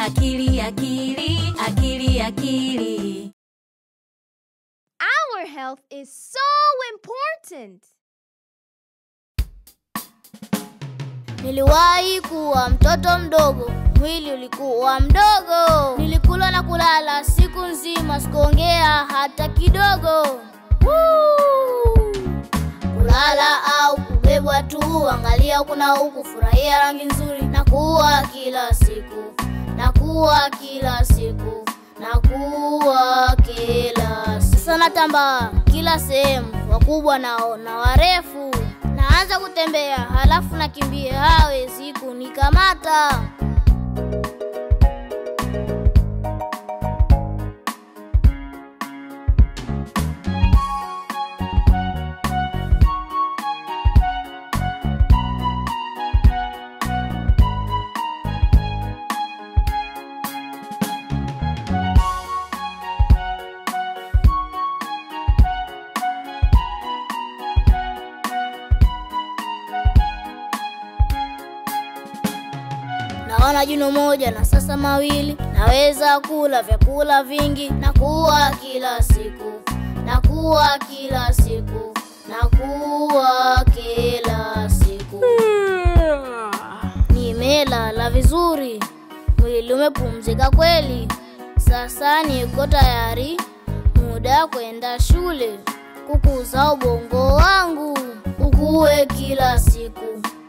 akili akili akili akili Our health is so important. Niliwahi kuwa mtoto mdogo, mwili ulikuwa mdogo. Nilikula na kulala siku nzima, sikuongea hata kidogo. Woo! Kulala au kubebwa tu, angalia huku na huku, furahia rangi nzuri, na kuwa kila siku, na kuwa kila siku, na kuwa kila siku. Sasa natambaa kila sehemu, wakubwa nao na warefu naanza kutembea halafu nakimbia, hawezi kunikamata. Naona jino moja na sasa mawili, naweza kula vyakula vingi, na kuwa kila siku, na kuwa kila siku, na kuwa kila siku. Nimelala vizuri, mwili umepumzika kweli. Sasa niko tayari, muda kwenda shule, kukuza ubongo wangu ukue kila siku.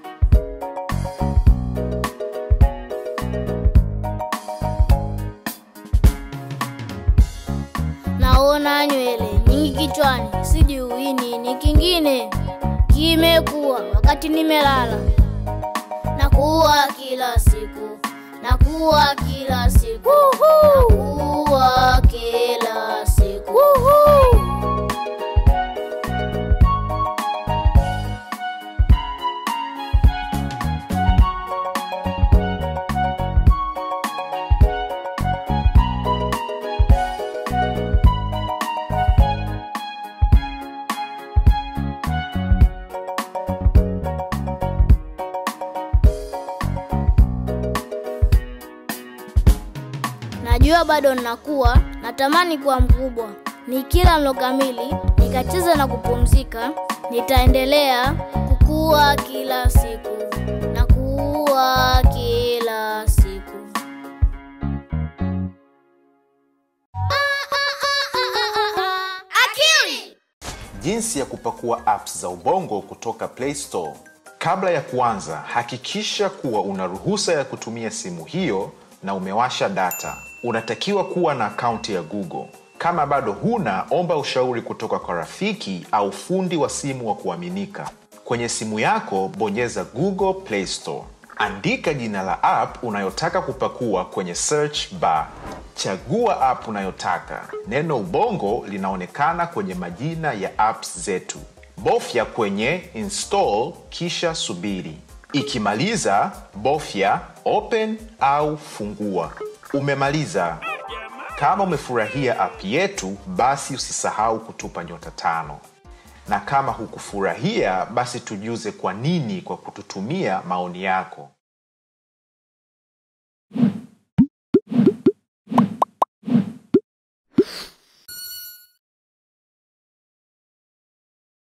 Naona nywele nyingi kichwani, sijui nini kingine kimekuwa wakati nimelala. Nakuwa kila siku, nakuwa kila siku, nakuwa kila siku. Najua bado ninakuwa, natamani kuwa mkubwa. Nikila mlo kamili, nikacheza na kupumzika, nitaendelea kukua kila siku na kuwa kila siku. Akili! Jinsi ya kupakua apps za Ubongo kutoka Play Store. Kabla ya kuanza, hakikisha kuwa una ruhusa ya kutumia simu hiyo na umewasha data. Unatakiwa kuwa na akaunti ya Google. Kama bado huna, omba ushauri kutoka kwa rafiki au fundi wa simu wa kuaminika. Kwenye simu yako, bonyeza Google Play Store. Andika jina la app unayotaka kupakua kwenye search bar. Chagua app unayotaka. Neno Ubongo linaonekana kwenye majina ya apps zetu. Bofya kwenye install kisha subiri. Ikimaliza, bofya open au fungua. Umemaliza. Kama umefurahia app yetu, basi usisahau kutupa nyota tano, na kama hukufurahia, basi tujuze kwa nini kwa kututumia maoni yako.